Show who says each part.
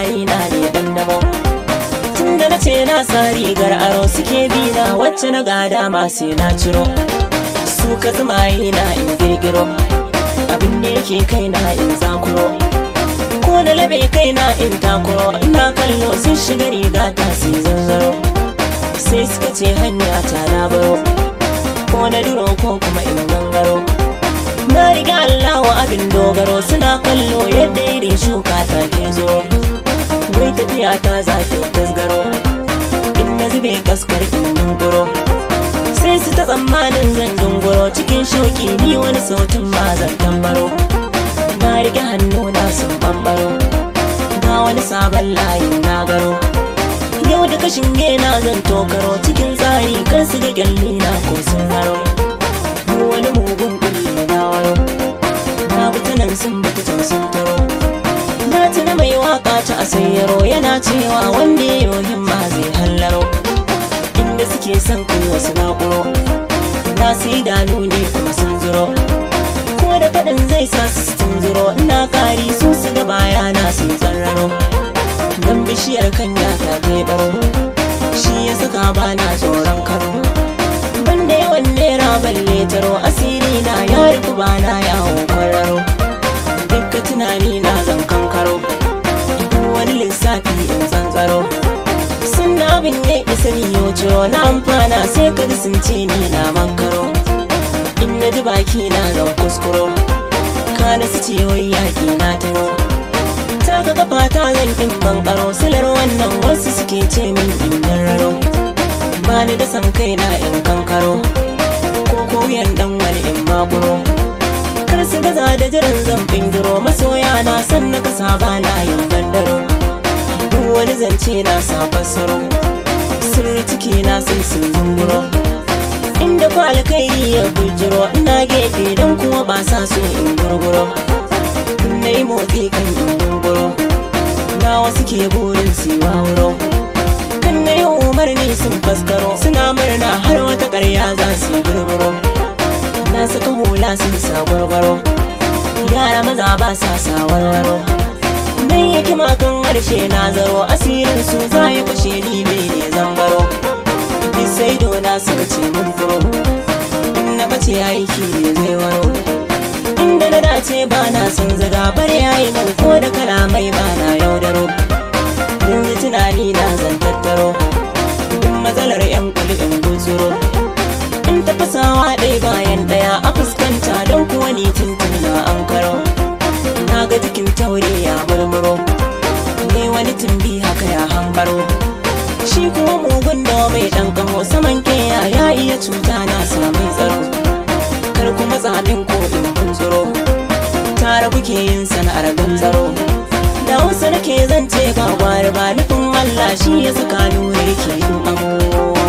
Speaker 1: saurayi na ne dandamo tun da na ce na sa rigar aro suke bi na wacce na gada ma sai na ciro su ka zumaye na in girgiro abin da yake kai na in zakuro ko da labe kai na in takuro ina kallo sun shiga riga ta sai zanzaro sai suka ce hanya ta na baro ko na duro ko kuma in gangaro na riga Allah abin dogaro suna kallo yadda irin shuka ta ke zo wai tafiya ta za ta tasgaro in na zube kaskar in dunguro sai su ta tsammanin zan dunguro cikin shauki ni wani sautin ma zan tambaro na rike hannu na sun bambaro ga wani sabon layin na garo yau da kashin gena zan tokaro cikin tsari kan su ga gyalli na ko sun haro wani mugun kulli na waro na nan sun bata can sun taro na tuna mai waka ta asayyaro yana cewa wanda ya yi himma zai hallaro inda suke son kai wasu nakuro na su idanu ne kuma sun zuro ko da faɗin zai sa su sun zuro ina kari su su ga bayana sun tsarraro don bishiyar kanya ta baro shi ya saka bana tsoron karo banda yawan nera balle taro asiri na ya rufu bana yawo kwararo dukka tunani na zan kankaro wani lissafi in tsantsaro sun na abin ya isa miyo ciro na amfana sai ka sun ce ni na mankaro in na ji baki na zan kuskuro kana su ce wai yaƙi na taro taka kafa ta zan kin bankaro silar wannan wasu suke ce min in raro ba ni da san kai na in kankaro ko koyan dan wani in makuro kar su gaza da jiran zan bingiro masoya na san na kasa ba na yin bandaro duk wani zance na sa fassaro sirri ciki na sai sun zunguro inda ku alkairi ya bujiro ina gefe don kuma ba sa so in gurguro na yi motsi kan gunguro na wasu ke burin siwa wuro kan na yi umarni sun faskaro suna murna har wata ƙarya za su yi gurguro na saka hula sun sa gwargwaro yara maza ba sa sa warwaro nan yake makan harshe na zaro asirin su za ya kushe ni bai ne zambaro sai dona suka ce mun furo in na bace aiki ne zai waro inda na dace ba na son zaga bar yayi nan ko da kalamai ba na yaudaro yanzu tunani na zan tattaro duk matsalar yan kuli in gutsuro in tafasawa ɗaya bayan ɗaya a fuskanta don kuwa ni tuntun na an karo na ga jikin taure ya murmuro ne wani tumbi haka ya hambaro shi kuma mugun da mai ɗan kamo saman keya ya iya cuta na samun tsaro kar kuma tsamin ko in kuntsuro tare kuke yin sana'ar ganzaro da wasu nake zance ga gwari ba nufin Allah shi ya saka nure ke yin amo